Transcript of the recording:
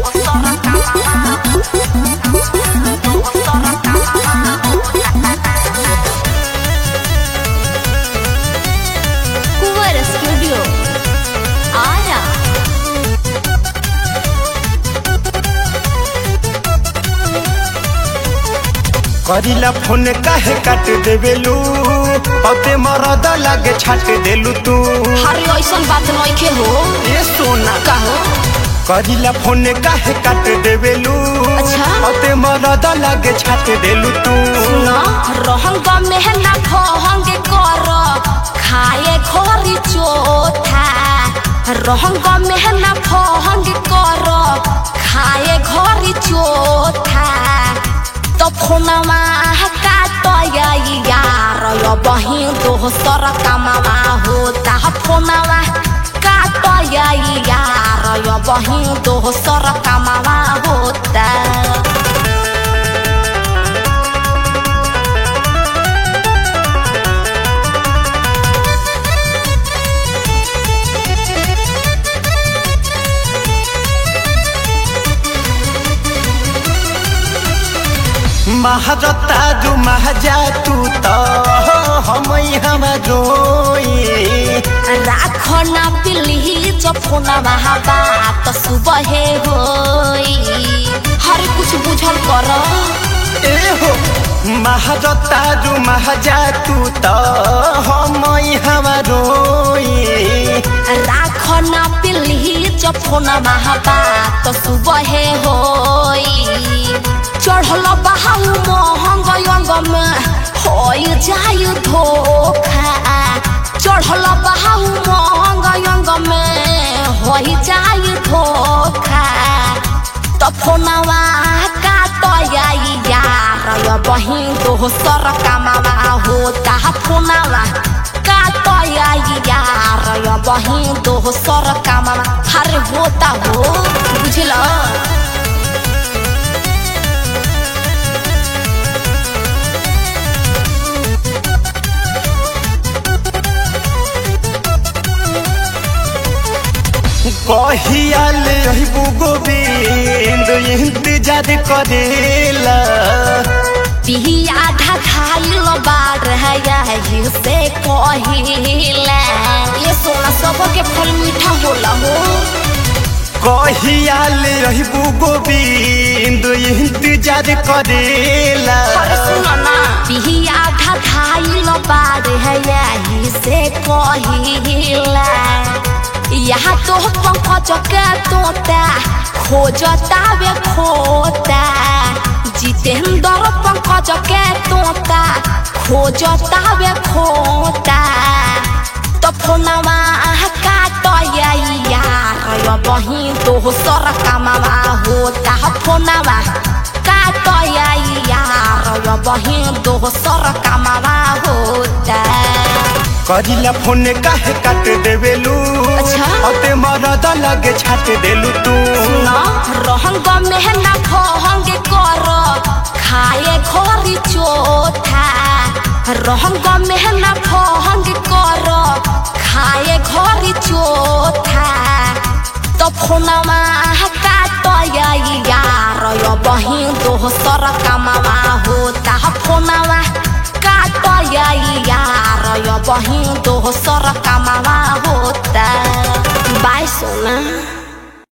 कुंवर स्टूडियो आरा करिला फोन काहे काट देवेलू अते मरद लागे छाट देलू तू हरे ऐसन बात नइखे हो ए सोना कहो करिला फोन काहे काट देवेलू अच्छा। अते मरद लागे छाट देलू तू न रहंग मेहना फहंग कर खाए खोरी चोथा रहंग मेहना फहंग कर खाए घरी चोथा तो फोनमा काट यार यो बही दोसर कामवा होता फोनमा काट यार यो बही दोसर कामवा होता महारता जो महाजा तू तो हम हम रोई राख ना पिली जफोना बात सुबह होई हर कुछ बुझल कर ए हो महारता जो महाजा तू तो हम हम रोई राख ना पिली जफोना बात सुबह होई चढ़ल बहाउ महंग अंग में होई जाय धोखा चढ़ल बहाउ महंग अंग में होई जाय धोखा त फोनवा काट याई यार यो बही दोसर कामवा होता फोनवा काट याई यार यो बही दोसर कामवा हर होता हो बुझल कहियाल रहबू गोविंद इंतजार करेला पिही आधा खाइल बार है यही से कहिला ये सोना सबके फल मीठा होला हो कहियाल रहबू गोविंद इंतजार करेला पिही आधा खाइल बार है यही से कहिला यहाँ तो पंकज के तोता खोजता वे खोता जितेंद्र पंकज के तोता खोजता वे खोता तो फोनवा काट यार यो बही दोसर कामवा होता फोनवा काट यार यो बही दोसर कामवा होता करिला फोन काहे काट देवेलू अच्छा। अते मरद लागे छाट देलू तू न रहंग मेहना फहंग कर खाए घरी चोथा रहंग मेहना फहंग कर खाए घरी चोथा तो फोनवा काट यार यो बही दोसर कामवा होता फोनवा काट यार यो बही दोसर कामवा होता बाय सोना